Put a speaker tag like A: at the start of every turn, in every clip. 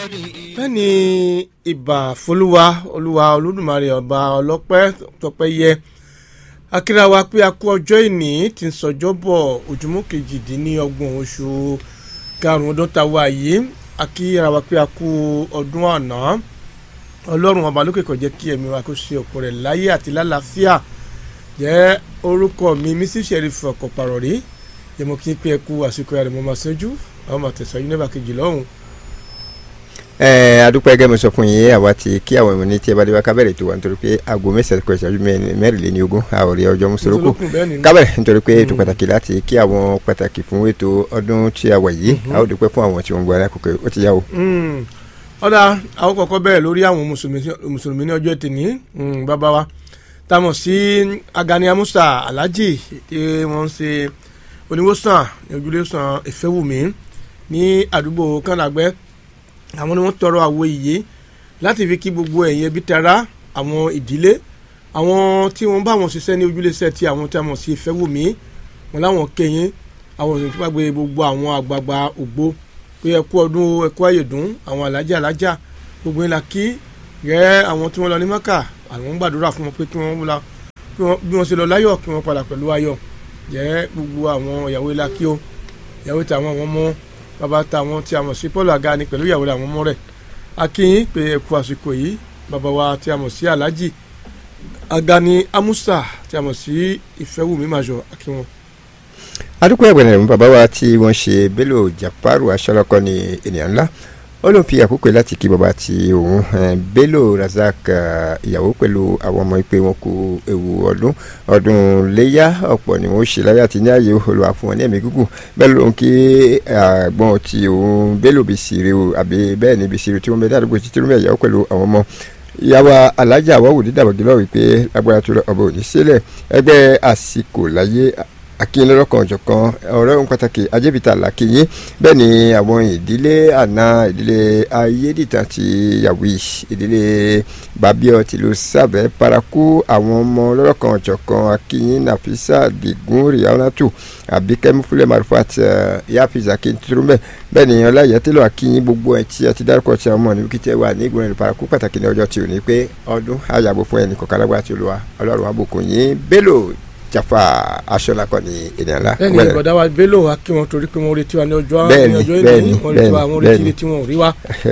A: bẹ́ẹ̀ni ìbà folúwa olúwa olódùmarè ọba ọlọ́pẹ́ tọpẹ́ yẹ akíra wa pé a kú ọjọ́ ìní tí ń sọjọ́ bọ̀ ojúmọ́ kejìdínlọ́gbọ̀n oṣù karùn-ún ọdún tá a wà yìí akíra wa pé a kú ọdún àná ọlọ́run ọba lókè kó jẹ́ kí ẹ̀mí wa kó ṣe ọ̀pọ̀ rẹ̀ láyé àti lálàáfíà jẹ́ orúkọ mi mísí sheriff ọkọ̀ pàrọ̀ rí yẹmọ kí n pé ẹ kú àsìkò ẹ̀rẹ̀ mọ́ máa ṣẹ́jú àwọn máa tẹ̀sán yín nígbà kejì lọ́hùn
B: ẹ adúpẹ́ gẹ́gẹ́ mi sọ fún yín àwa ti kí àwọn èèyàn ní tí ẹ bá dé wá kábẹ̀rẹ̀ tó wà nítorí pé aago mẹ́sàn-án kọ ìṣẹ́jú mẹ́rìnléní ogún àwòrán ọjọ́ mùsùlùkù kábẹ̀rẹ̀ nítorí pé ètò pàtàkì láti kí àwọn pàtàkì fún ètò ọdún tí a wà yìí a ó dúpẹ́ fún àwọn tí wọ́n ń gbọ́ alákòókò ó ti yá o.
A: ọ̀dà àwọn kọ̀ọ̀kan bẹ̀rẹ̀ lórí àwọn mùsùlùmí ní ọjọ́ tèmi bàbá wa táwọn sí Agani Amusa Alhaji tí wọ́n ń ṣe oníwòsàn ní ojúlẹ̀sàn Ìfẹ́wùmí ní àdúgbò kànáàgbẹ́ àwọn ni wọ́n tọrọ àwo ìyè láti fi kí gbogbo ẹ̀yin ẹbí tara àwọn ìdílé àwọn tí wọ́n bá wọn ṣiṣẹ́ ní ojúlẹ̀ṣẹ̀ tí àwọn tí a mọ̀ sí Ìfẹ́wùmí wọn láwọn kẹyìn àwọn òṣèlú tó bá gbé gbogbo àwọn àgbààgbà ògbó pé ẹkú ọdún ẹkú ayédùn àwọn alájà alájà gbogbo ńlá kí rẹ àwọn tí wọ́n lọ ní Mẹ́kà àwọn ń gbàdúrà fún wọn pé kí wọ́n la bí wọ́n ṣe lọ láyọ̀ kí wọ́n padà pẹ̀lú ayọ̀ jẹ́ gbogbo àwọn ìyàwó ńlá kí o ìyàwó tàwọn àwọn ọmọ bàbá táwọn tí a mọ̀ sí Paul Agani pẹ̀lú ìyàwó rẹ̀ àwọn ọmọ rẹ̀ akínyìn pé ẹ kú àsìkò yìí bàbá wa tí a mọ̀ sí Alhaji Agani Amusa tí a mọ̀ sí Ìfẹ́wùmí Major akínwọn.
B: adúpẹ́ ẹ̀gbẹ̀rẹ̀ bàbá wa tí wọ́n ṣe Bello Jafaru aṣọ́lọ́kọ́ ní ènìyàn ńlá ó ló ń fi àkókò láti kí bàbá ti òun Bello Razak ìyàwó pẹ̀lú àwọn ọmọ ìpè wọn kú ewu ọdún ọdún léyà ọ̀pọ̀ ni wọ́n ṣe láyà àti ní ààyè olùwà fún wọn ní ẹ̀mí gígùn bẹ́ẹ̀ ló ń kí àgbọn ti òun Bello Bisiri o àbí bẹ́ẹ̀ ni Bisiri tí wọ́n bẹ dáàdúgbò títí lómi ìyàwó pẹ̀lú àwọn ọmọ ìyàwó alájà àwọ̀wò dídàbọ̀gì lọ́wọ́ wípé agbára tó lọ ọba òní sílẹ̀ ẹgbẹ́ àsìkò láyé akínyìn lọ́kàn ọ̀jọ̀kan ọ̀rẹ́ ohun pàtàkì ajébìtà làkínyìn bẹ́ẹ̀ ni àwọn ìdílé àná ìdílé ayédìtà ti yàwí ìdílé babiọ tìlú sábẹ́ paraku àwọn ọmọ lọ́kàn ọ̀jọ̀kan akínyìn nàfísà dìgún rìhánátù àbíkẹ́mú fúlẹ̀ marufat yafiz akíntúrúmẹ̀ bẹ́ẹ̀ ni ọláyẹtẹ́lọ akínyìn gbogbo ẹ̀ tí a ti dárúkọ tí a mọ̀ ní kíkẹ́ wà ní ìgbọ̀nrẹ̀ paraku pàtàkì ní ọjọ́ tí ò ní pé ọdún àyàbò fún ẹnì kọ̀ọ̀kan lágbára tí olúwa ọlọ́run àbùkù yín Bello jafa aṣọlakọ ni ènìyàn la.
A: bẹ́ẹ̀ni ìgbọ̀dá wa Bello wa kí wọn torí pé wọn retí wa ní ọjọ́ ní ọjọ́ ìní wọn retí wa wọn retí tí wọn ò rí wa.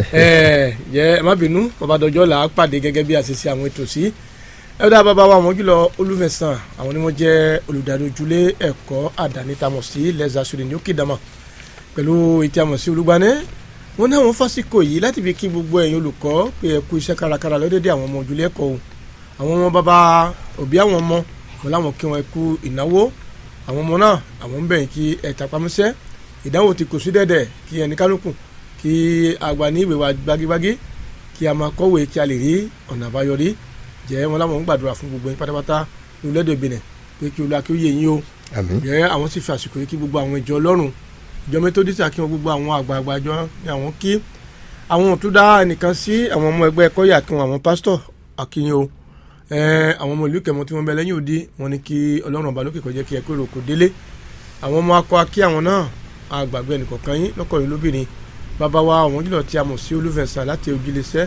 A: ẹ ẹ má bínú bàbá dọjọ́ là á pàdé gẹ́gẹ́ bí a ṣe ṣe àwọn ètò sí. ẹ dá bàbá wa àwọn jùlọ olùfẹ̀sán àwọn ni wọ́n jẹ́ olùdarí ojúlé ẹ̀kọ́ àdáni tamọ̀ sí lẹ́sà sùrì ní òkèdàmọ̀ pẹ̀lú ìtí àmọ̀ sí olùgbanẹ́ wọn ní àwọn fásikò yìí láti fi kí gbogbo ẹ̀yin olùkọ́ pé ẹ kú iṣẹ́ kárakára lọ́dẹ̀dẹ̀ àwọn ọmọ ojúlé ẹ̀kọ́ àwọn ọmọ bàbá òbí àwọn ọmọ wọn láwọn kí wọn kú ìnáwó àwọn ọmọ náà àwọn ń bẹ̀yìn kí ẹ tapamọ́sẹ́ ìdánwò ti kò sí dẹ́dẹ̀ kí ẹni kálukú kí àgbà ní ìwé wa gbágígbágí kí a máa kọ́wé kí a lè rí ọ̀nà àbáyọrí jẹ́ wọn láwọn ń gbàdúrà fún gbogbo yín pátápátá ní orílẹ̀-èdè Benin pé kí olú akéwìyé yín o jẹ́ àwọn sì fi àsìkò yìí kí gbogbo àwọn ìjọ Ọlọ́run ìjọ Methodist kí wọn gbogbo àwọn àgbààgbà ìjọ ní àwọn kí àwọn ò tún dá ẹnìkan sí àwọn ọmọ ẹgbẹ́ kọ́yà kí wọn àwọn pásítọ̀ àkíyàn o àwọn ọmọ ìlú kẹmọ tí wọn bẹ lẹ́yìn òde wọn ni kí Ọlọ́run ọba lókè kó jẹ́ kí ẹ kúrò kó délé àwọn ọmọ akọ akí àwọn náà àgbàgbé ẹnìkọ̀ọ̀kan yín lọ́kọ̀ọ́yìn lóbìnrin bàbá wa àwọn jùlọ tí a mọ̀ sí olúfẹ̀sán láti ojúlẹ̀sẹ̀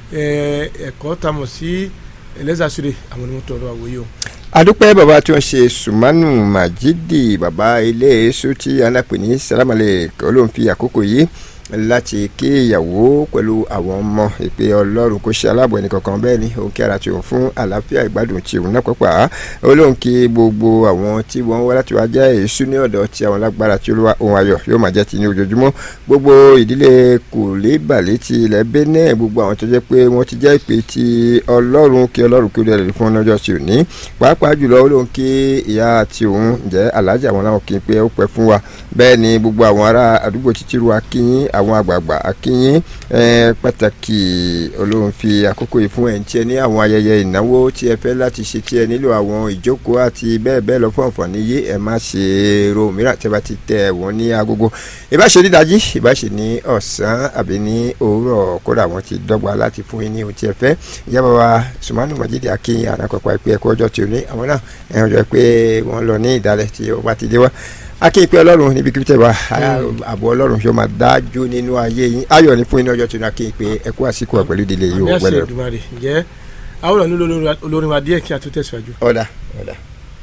A: ẹ̀kọ́ tá a mọ̀ sí ẹlẹ́sàsúrè àwọn ni wọ́n tọrọ àwòye o.
B: adúpẹ́ bàbá tí wọ́n ṣe sùmánù màjídì bàbá ilé èso tí alápè ní sálámàlẹ̀ kọ́ ló ń fi àkókò yìí láti kí ìyàwó pẹ̀lú àwọn ọmọ ìpè ọlọ́run kò ṣe aláàbò ẹnìkankan bẹ́ẹ̀ ni òun kí ara tí òun fún àlàáfíà ìgbádùn tí òun náà pàpà olóhùn kí gbogbo àwọn tí wọ́n wá láti wá jẹ́ èṣù ní ọ̀dọ̀ tí àwọn lágbára tí olúwa ohun ayọ̀ yóò máa jẹ́ ti ní ojoojúmọ́ gbogbo ìdílé kòlébàlẹ̀ ti ilẹ̀ Benin gbogbo àwọn tó jẹ́ pé wọ́n ti jẹ́ ìpè ti ọlọ́run kí ọlọ́run kí ó dẹ̀ fún ọjọ́ tí ò ní pàápàá jùlọ olóhùn kí ìyá àti òun jẹ́ alájà àwọn náà kí n pé ó pẹ́ fún wa bẹ́ẹ̀ ni gbogbo àwọn ará àdúgbò títí ru akínyín àwọn àgbààgbà akínyín pàtàkì olóhùn fi àkókò yìí fún ẹ̀ ń tiẹ̀ ní àwọn ayẹyẹ ìnáwó tí ẹ fẹ́ láti ṣe tí ẹ nílò àwọn ìjókòó àti bẹ́ẹ̀ bẹ́ẹ̀ lọ fún àǹfààní yé ẹ má ṣe ro mìíràn tí ẹ bá ti tẹ wọ́n ní agogo ìbáṣe ní dájí ìbáṣe ní ọ̀sán àbí ní òwúrọ̀ kódà wọ́n ti dọ́gba láti fún yín ní ohun tí ẹ fẹ́ ìyá bàbá sùmánù mọ̀jídì akínyìn àràpàpà ìpè ẹ̀kọ́ ọjọ́ tí ò ní àwọn náà ẹ̀ ọjọ́ pé wọ́n lọ ní ìdálẹ̀ tí ó bá ti dé wá akéèpé ọlọ́run níbi kí n tẹ̀ wá àbọ̀ ọlọ́run yóò máa dájú nínú ayé yín ayọ̀ ní fún iná ọjọ́ tó ní akéèpé ẹ̀kú àsìkò pẹ̀lú ìdílé yìí ò
A: àmì àṣẹ
B: gbẹ́lẹ̀.
A: Èdùmàrè ǹjẹ́ àwọn ọ̀nà olórin wa díẹ̀ kí a tó tẹ̀síwájú.
B: ọ̀dà